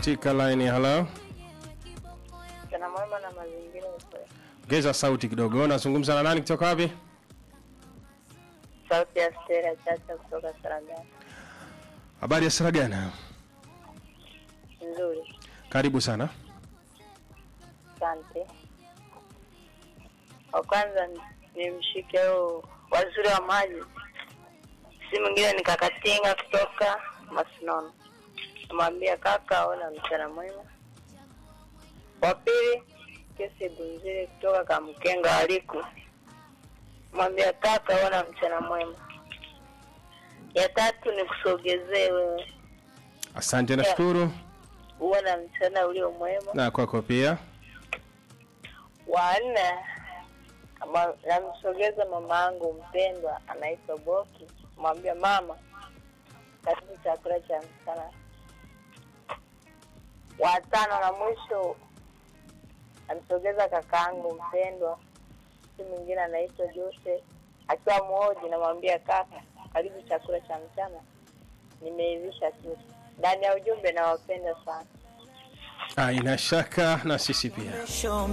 katika line. Hello, Mchana mwema na mazingira ukweli. ongeza sauti kidogo. Nazungumza na nani kutoka wapi? Sauti ya Stella Chacha kutoka Saragani. Habari ya Saragana, Nzuri, karibu sana. asante. Wa kwanza ni- ni mshike huu waziri wa maji, si mwingine ni Kakatinga kutoka Masinono. Namwambia kaka, ona mchana mwema. Wa pili kesi Bunziri kutoka Kamkenga aliku mwambia kaka, ona mchana mwema. Ya tatu ni kusogezee wewe, Asante, nashukuru uwe na mchana ulio mwema. na kwako pia. wa nne ama- namsogeza mama yangu mpendwa anaitwa Boki, mwambia mama, karibu chakula cha mchana. Wa tano na mwisho namsogeza kaka yangu mpendwa, si mwingine anaitwa Jose akiwa mwoji, namwambia kaka, karibu chakula cha mchana, nimeivisha tu. Ndani ya ujumbe nawapenda sana. Ah, ina shaka na sisi pia. Show